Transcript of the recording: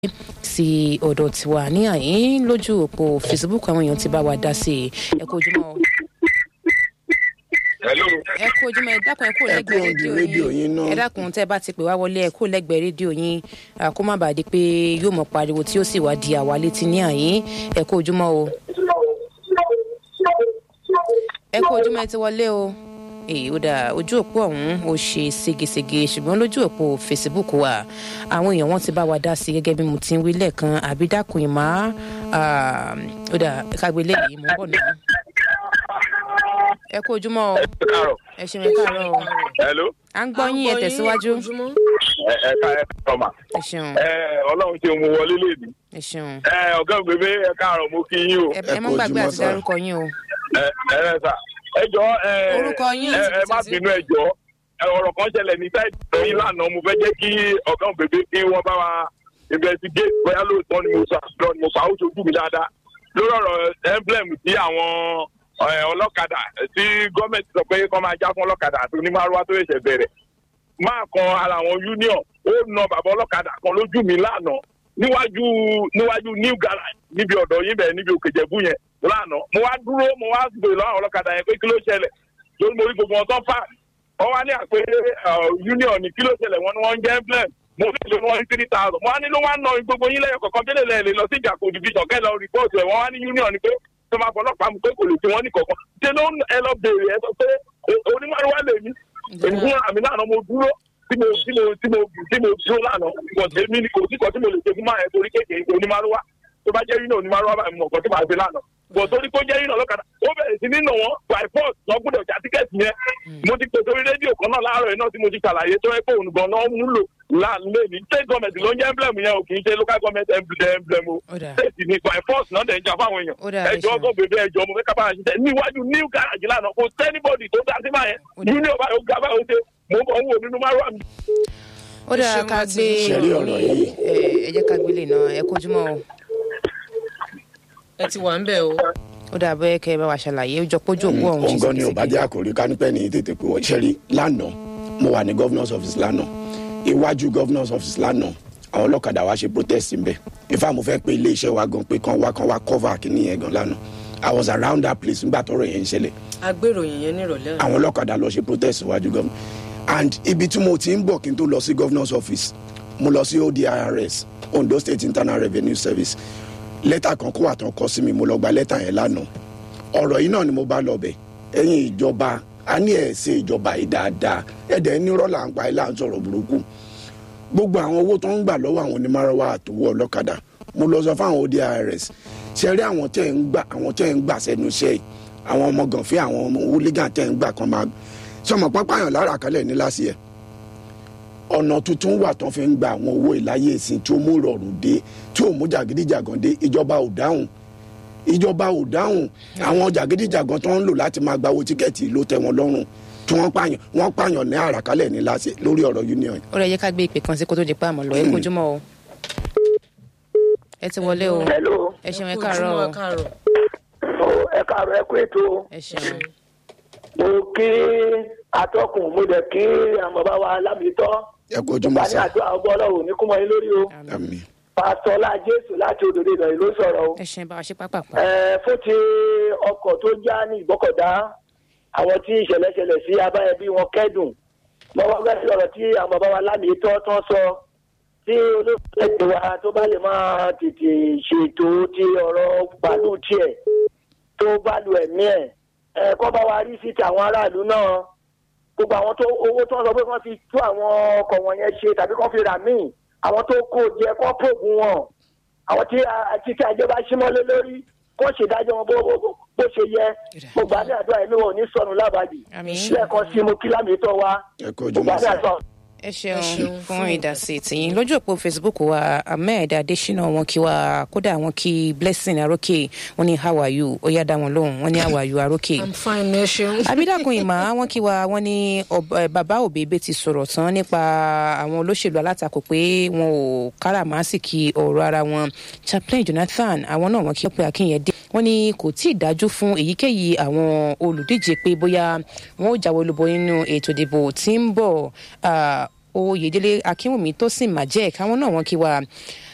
sí ọ̀dọ̀ tiwa ní àyín lójú òpó facebook àwọn èèyàn ti bá wa dá sí i ẹ kú ojúmọ́ o. Hello. ẹ kú ojúmọ́ ẹ dákun ẹ kú Ẹ lẹ́gbẹ̀ẹ́ kúrò ní rédíò rédíò yín yín náà. ẹ dákun tẹ́ ẹ bá ti pè wá wọlé ẹ kú lẹ́gbẹ̀ẹ́ rédíò yín à, kó má bàa di pé yóò mọ̀ pariwo tí ó sì wá di àwa létí ní àyín ẹ kú ojúmọ́ o. ẹ kú ojúmọ́ ẹ ti wọlé o èyí ó dà ojú òpó ọ̀hún ó ṣe ségesège ṣùgbọ́n lójú òpó facebook wa àwọn èèyàn wọn ti bá wa dá sí i gẹ́gẹ́ bí mo ti ń wí lẹ́ẹ̀kan àbí dákun ìmá ó dà kágbélé yìí mò ń bọ̀ náà. ẹ kú ojúmọ́ o Ẹ káàárọ̀. ẹ ṣeun ẹ káàárọ̀ o Hello. à ń gbọ́ yín ẹ tẹ̀síwájú Ẹ ẹ ká ẹ tọ́mà. ẹ ṣeun Ẹ Ọlọ́run ṣe mú wọlé léde. ẹ ṣeun Ẹ ọ̀gá ògbébé ẹ káàárọ̀ mo kí yín o. ẹ ẹ ẹ má kú gbàgbé ojúmọ́ àti sà. dárúkọ yín o Ẹ ẹ rẹ sà. Ẹ jọ ẹ Orúkọ yín ẹ àti ẹ má títí. bínú ẹ jọ. Ẹ ọ̀rọ̀ kan ṣẹlẹ̀ ní sáìtì yín lánàá mo fẹ́ jẹ́ kí ọ̀gá ògbébé kí wọ́n bá wa investigate bóyá lóòótọ́ ni mo sọ àbúrò ni mo fà ó ṣojú mi dáadáa. Lórí ọ̀rọ̀ emblem tí àwọn ẹ, ọlọ́kadà tí gọ́ọ̀mẹ̀ntì sọ pé kọ́ máa já fún ọlọ́kadà àti onímọ̀rúwá tó ṣẹ̀ṣẹ̀ bẹ̀rẹ̀ máa kan ara àwọn union ó na bàbá ọlọ́kadà kan lójú mi lánàá níwájú níwájú new garage níbi ọ̀dọ̀ yín bẹ̀rẹ̀ níbi òkèjẹ̀bú yẹn lánàá mo wá dúró mo wá gbèrè lọ́wọ́ àwọn ọlọ́kadà yẹn pé kí ló ṣẹlẹ̀ lórí mo rí gbogbo wọn tán fà wọ́n wá ní àpé union ní kí ló ṣẹlẹ̀ wọn ni wọ́n ń jẹ́ emblem mo fi lè wọ́n ní three thousand mo wá ní ló wá ná gbogbo yín lẹ́yìn kọ̀ọ̀kan tẹ́lẹ̀ lẹ́yìn lè lọ sí ìjàkó division kẹ́ lọ rìpọ́ọ̀tù ẹ̀ wọ́n wá ní union ni pé tó máa fọ ọlọ́pàá mu pé kò lè fi wọ́n ní kọ̀ọ̀kan ṣé ló ń ẹ lọ béèrè ẹ sọ pé onímọ̀rúwá lè mí èmi fún àmì lánàá mo dúró tí mo tí mo tí mo tí mo dúró lánàá kò sí mi kò sí kan tí mo lè ṣe fún máa ẹ torí kékeré ṣe onímọ̀rúwá tó bá jẹ́ yín náà onímọ̀rúwá báyìí mo mọ̀ nǹkan tí màá ṣe lánàá bọ̀ torí kó jẹ́ yín náà lọ́kadà ó bẹ̀rẹ̀ sí nínú wọn by force lọ gbọ́dọ̀ já tíkẹ́ẹ̀tì yẹn mo ti pè sórí rédíò kan náà láàárọ̀ yìí náà tí mo ti ṣàlàyé tó ẹ pé òun gan náà ń lò láàlẹ́ ní state government ló ń jẹ́ emblem yẹn o kì í ṣe local government emblem emblem o Ó dáa. state ni by force náà dẹ̀ ń jà fáwọn Ó dáa, èèyàn ẹ ẹjọ́ ṣeun. tó bèbè ẹjọ́ mo fẹ́ ká bá a ṣiṣẹ́ níwájú new garage lánàá kò sẹ́nibọ̀dì tó dá sí máa yẹn Ó dáa. union báyìí ó ga báyìí ó ṣe mo bọ̀ ń wò nínú márùn àmì ó dára ṣeun ká àti gbé ṣẹ̀rí ọ̀rọ̀ yìí. ẹ ẹ jẹ́ ká gbélé náà ẹ kú ojúmọ́ o ẹ ti wà ń bẹ̀ o. ó dáa bẹ́ẹ̀ kẹ́ ẹ bá wa ṣàlàyé ó jọ pójú òkú ọ̀hún òun gan ni ṣe ò bá jẹ́ àkòrí kánípẹ́ ní tètè pé wọ́n ṣẹ́rí lánàá mo wà ní governor's office lánàá iwájú governor's office lánàá àwọn ọlọ́kadà wa ṣe protest ń bẹ̀ ifá mo fẹ́ pé iléeṣẹ́ wa gan pé kán wá kán wá cover kìíní yẹn gan lánàá i was around that place nígbà tọrọ yẹn ń ṣẹlẹ̀ agbéròyìn yẹn nírọ̀lẹ́ àwọn ọlọ́kadà lọ ṣe protest iwájú governor and ibi tí mo ti ń bọ̀ kí n tó lọ sí governor's office mo lọ sí odirs ondo state internal revenue service lẹ́tà kan kó wà tán kọ sí mi mo lọ gba lẹ́tà yẹn lánàá ọ̀rọ̀ yìí náà ni mo bá lọ bẹ̀ ẹ̀yin ìjọba a ní ẹ̀ ṣe ìjọba yìí dáadáa ẹ̀dẹ̀ nírọ̀ là ń pa ẹ̀ là ń sọ̀rọ̀ burúkú gbogbo àwọn owó tó ń gbà lọ́wọ́ àwọn onímọ̀ràwá àtòwọ́ ọlọ́kadà mo lọ sọ fáwọn odirs ṣe rí àwọn tẹ́ ń gbà àwọn tẹ́ ń gbà sẹ́nu iṣẹ́ yìí àwọn ọmọ gànfẹ́ àwọn ọmọ hooligan tẹ́ ń gbà kan máa sọmọ pápáyàn lára kalẹ̀ ní láti ẹ̀ ọ̀nà tuntun wà tó fi ń gba àwọn owó ìláyé ìsìn tí ó mú ìrọ̀rùn dé tí ó mú jàgídíjàgàn dé ìjọba ò dáhùn ìjọba ò dáhùn àwọn jàgídíjàgàn tó ń lò láti máa gba owó tíkẹ́ẹ̀tì ló tẹ́ wọn lọ́rùn tí wọ́n pààyàn wọ́n pààyàn ní àràkálẹ̀ ní láti lórí ọ̀rọ̀ union ó rẹ̀ yẹ ká gbé ìpè kan sí kó tó di pa àmọ́ lọ ẹ kú ojúmọ́ o ẹ ti wọlé o hello ẹ ṣeun ẹ kú káàárọ̀ ojúmọ́, o ẹ káàárọ̀. Ó, ẹ káàárọ̀ ẹ kú ètò ẹ ṣeun mo kí atọ́kùn mo dẹ̀ kí àwọn bàbá wa lámìtọ́ ẹ kó ojúmọ́ bá ní sá àdúrà ọgbọ́n ọlọ́run ní kúmọ̀ yín lórí o àmì pásítọ̀ lá jésù láti òdòdó ìdọ̀yìn ló sọ̀rọ̀ o ẹ ṣeun bá wa ṣe pápápá Ẹ, fún ti ọkọ̀ tó já ní ìgbọ́kọ̀dá àwọn tí ìṣẹ̀lẹ̀ ṣẹlẹ̀ sí abáyẹbí wọn kẹ́dùn mo wá gbé sí ọ̀rọ̀ tí àwọn bàbá wa lámìtọ́ tán sọ tí olóògbé wa tó bá lè máa tètè ṣètò ti ọ̀rọ̀ gbàdúrà tiẹ̀ tó bá lu ẹ̀mí ẹ̀ ẹ̀ kọ́ bá wa rí sí ti àwọn aráàlú náà gbogbo àwọn tó owó tó ń sọ pé wọ́n fi tú àwọn ọkọ̀ wọ̀nyẹn ṣe tàbí kọ́ fi rà míì àwọn tó kó jẹ kọ́ pògùn wọn àwọn tí àti tí àjọba símọ́lé lórí kó ṣèdájọ́ wọn bó bó- bó ṣe yẹ mo gbà ní àdúrà ẹ̀mí wọn ò ní sọnù lábàdì Àmín. lẹ́ẹ̀kan sí mo kí lámìtọ́ wa ẹ kó mo ojúmọ́ gbà ní sá àdúrà. ẹ ṣeun ṣeun fún fún ìdásí tìyín lójú òpó facebook wa ahmed adesina wọn kí wa kódà wọn kí blessing arókè wọn ní how are you ó yá dá wọn lóhùn wọn ní how are you arókè i'm fine ẹ ṣeun. abidakun ìmọ̀ wọn kí wa wọn ní ọb- eh, bàbá òbèbè ti sọ̀rọ̀ tán nípa àwọn olóṣèlú alátakò pé wọn ò káràmásìkì ọ̀rọ̀ ara wọn chaplain jonathan àwọn náà wọn kí wọn pé akínyẹdé wọn ní kò tí ì dájú fún èyíkéyìí àwọn olùdíje pé bóyá wọn ò jáwé olúbo nínú ètò ìdìbò tí ń bọ̀ ah, oyèdélé akínwùmí tó sì mà jẹ́ káwọn náà wọn kí wa